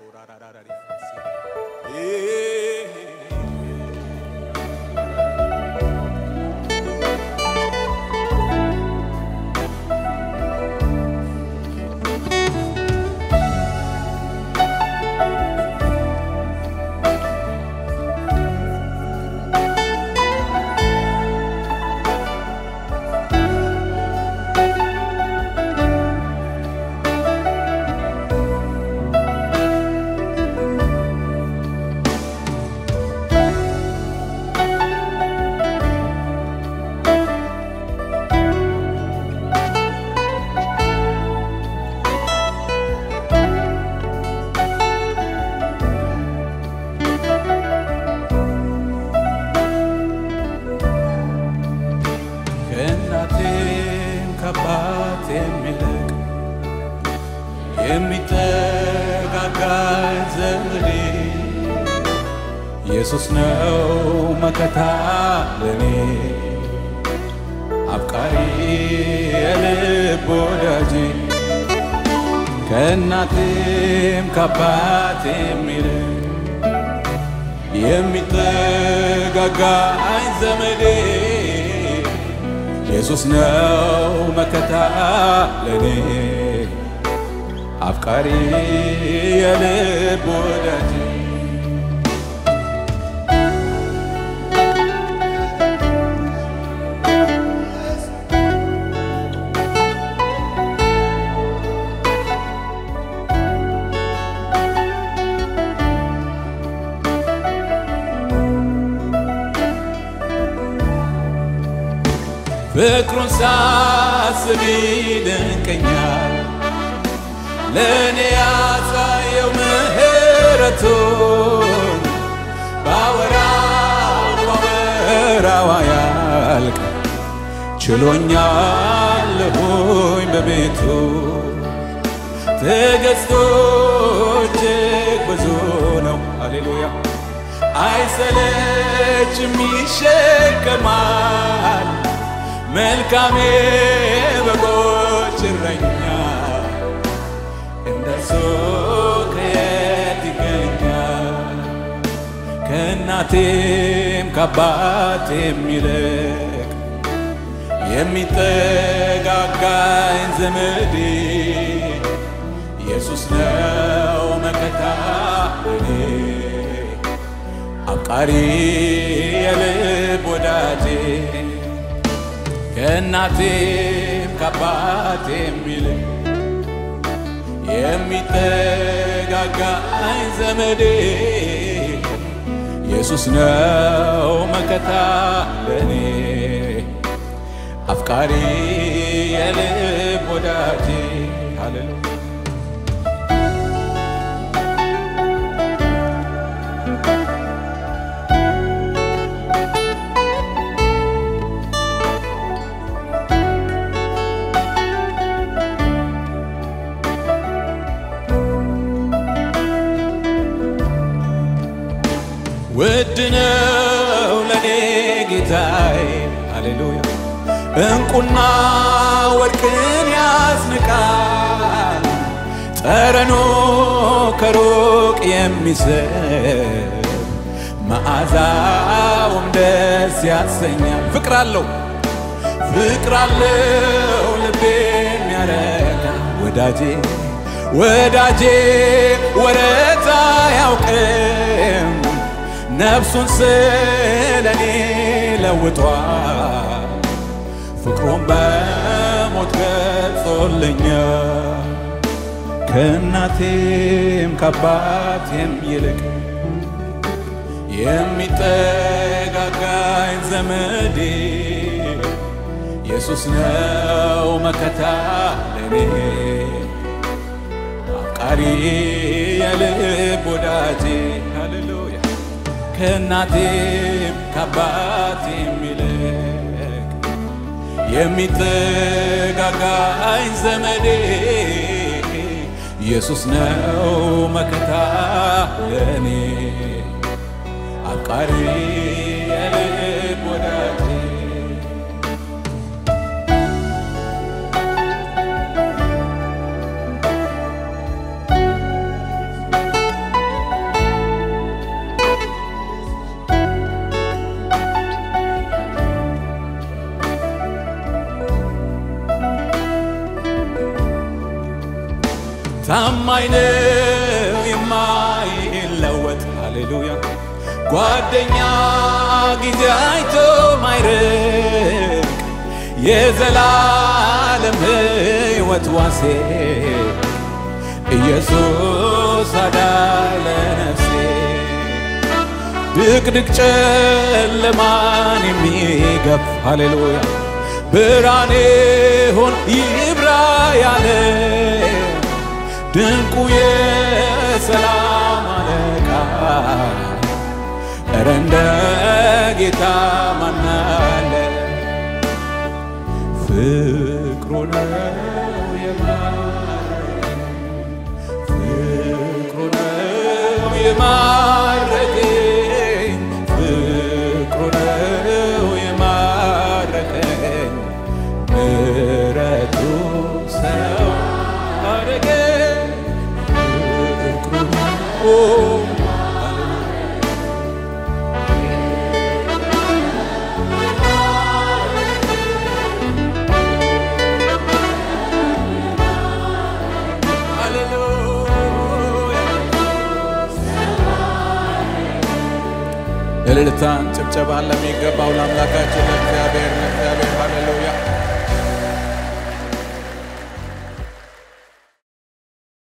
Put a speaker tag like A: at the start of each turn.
A: ከእናቴም ከአባቴም ይልቅ የሚጠጋጋኝ ዘመዴ ኢየሱስ ነው መከታ ለኔ አፍቃሪ የልብ ወዳጄ ከእናቴም ከአባቴም ይልቅ የሚጠጋጋኝ ዘመዴ ኢየሱስ ነው መከታ ለኔ አፍቃሪ የልብ ወዳጄ ፍቅሩን ሳስብ ይደንቀኛል ለእኔ ያሳየው ምሕረቱን ባወራው ባወራው ያልቅ ችሎኛለሁኝ በቤቱ ትዕግሥቱ እጅግ ብዙ ነው። ሃሌሉያ አይሰለችም፣ ይሸከማል መልካሜ በጎች እረኛ እንደሱ ከየት ይገኛል? ከእናቴም ከአባቴም ይልቅ የሚጠጋጋኝ ዘመዴ ኢየሱስ ነው መከታ ለኔ አፍቃሪ የልብ ወዳጄ ከእናቴም ከአባቴም ይልቅ የሚጠጋጋኝ ዘመዴ ኢየሱስ ነው መከታ ለኔ አፍቃሪ የልብ ወዳጄ ሃሌሉያ ውድ ነው ለኔ ጌታዬ ሃሌሉያ እንቁና ወርቅን ያስንቃል ጠረኖ ከሩቅ የሚስብ መዓዛውም ደስ ያሰኛል ፍቅር አለው ፍቅር አለው ልቤን ያረካ ወዳጄ ወዳጄ ወረታ ያውቅም ነፍሱን ስለኔ ለውጧል ፍቅሩን በሞት ገልጾልኛል ከእናቴም ከአባቴም ይልቅ የሚጠጋጋኝ ዘመዴ ኢየሱስ ነው መከታ ለኔ አፍቃሪ የልብ ወዳጄ ሃሌሉያ ከእናቴም ከአባቴም ይልቅ የሚጠጋጋኝ ዘመዴ ኢየሱስ ነው መከታ ለኔ አፍቃሪ የልብ ወዳጄ ታማኝ ነው የማይለወጥ ሃሌሉያ ጓደኛ ጊዜ አይቶ ማይርቅ የዘላለም ሕይወት ዋሴ ኢየሱስ አዳነ ነፍሴ ድቅድቅ ጨለማን የሚገፍ ሃሌሉያ ብርሃኔ ሆን ይብራ ያለ ድንቁ የሰላም አለቃ እረ እንደ ጌታ ማናለ ፍቅሩ ነው የማረከኝ ፍቅሩ ነው የማረከኝ ፍቅሩ ነው የማረከኝ ምሕረቱ ሰው አረገኝ ፍቅሩ ነው እልልታን ጭብጨባን ለሚገባው ለአምላካችን ለእግዚአብሔር ለእግዚአብሔር ሃሌሉያ